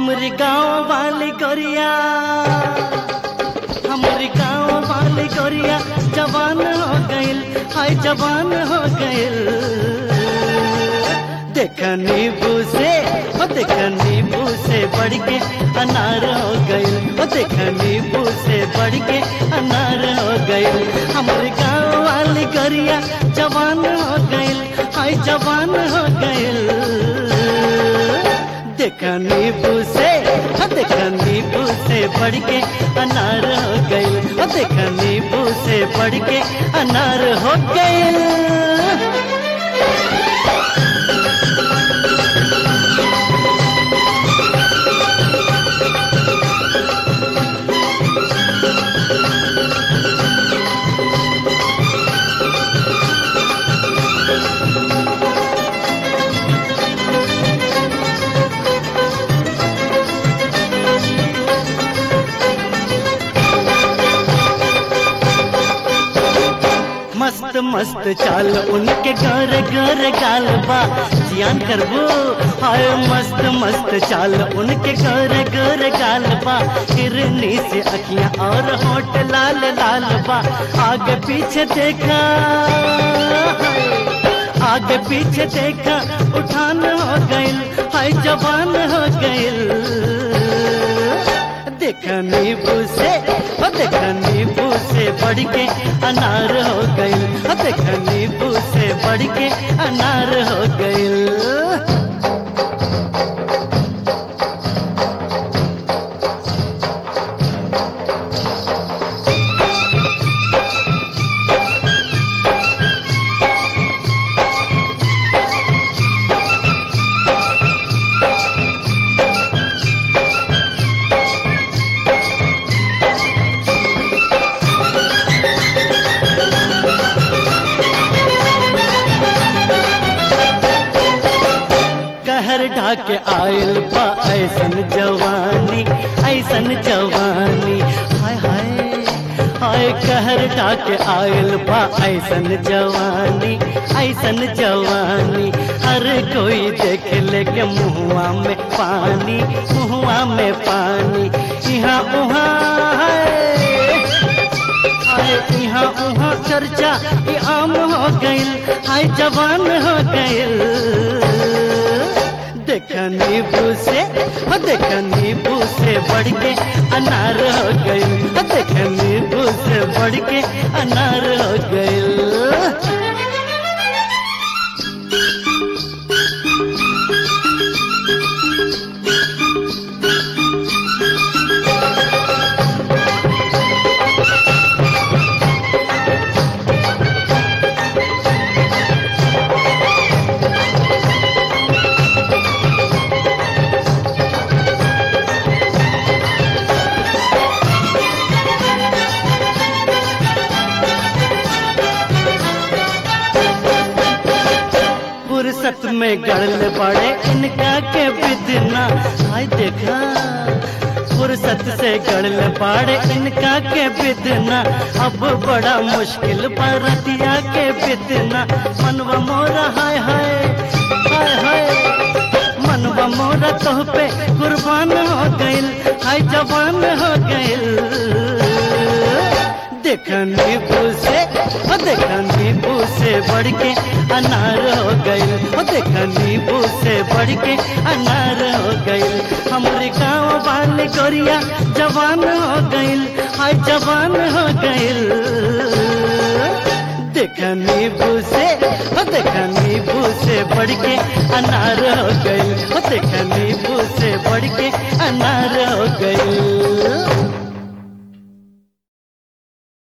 हमरे गाँव वाली गोरिया हमरे गाँव वाली गोरिया जवान हो गइल हाय जवान हो गइल देख नींबू से ओ देख नींबू से बढ़ के अनार हो गइल ओ देख नींबू से बढ़ के अनार हो गइल हमरे गाँव वाली गोरिया जवान हो गइल हाय जवान हो गइल देखा नींबू से हाँ देखा नींबू से बढ़ के अनार हो गई देखा नींबू से बढ़ के अनार हो गई मस्त मस्त चाल उनके घर घर गाल बा जियान करबो हाय मस्त मस्त चाल उनके घर घर गाल बा हिरनी से अखियां और होठ लाल लाल बा आगे पीछे देखा हाय, आगे पीछे देखा उठान हो गइल हाय जवान हो गइल देखा नींबू से ओ देखा नींबू से बढ़ के अनार हो गइल ओ देखा नींबू से बढ़ के अनार हो गइल कहर ढाके आयल बा ऐसन जवानी ऐसन जवानी हाय हाय हाय कहर ढाके आयल बा ऐसन जवानी ऐसन जवानी हर कोई देख ले के मुहुआ में पानी मुहुआ में पानी यहाँ उहाँ है आए यहाँ उहाँ चर्चा ये आम हो गइल हाय जवान हो गइल देखा नींबू से हो देखा नींबू से बढ़ के अनार हो गइल हो देखा नींबू से बढ़ के अनार हो गइल फुर्सत में गड़ल पड़े इनका के बिदना हाय देखा फुर्सत से गड़ल पड़े इनका के बिदना अब बड़ा मुश्किल परतिया के बिदना मनवा मोरा हाय हाय हाय हाय मनवा मोरा तो पे कुर्बान हो गइल हाय जवान हो गइल देखा नींबू से ओ देखा नींबू से बढ़ के अनार हो गइल ओ देखा नींबू से बढ़ के अनार हो गइल हमरे गाँव वाले गोरिया जवान हो गइल हाय जवान हो गइल देखा नींबू से ओ देखा नींबू से बढ़ के अनार हो गइल ओ देखा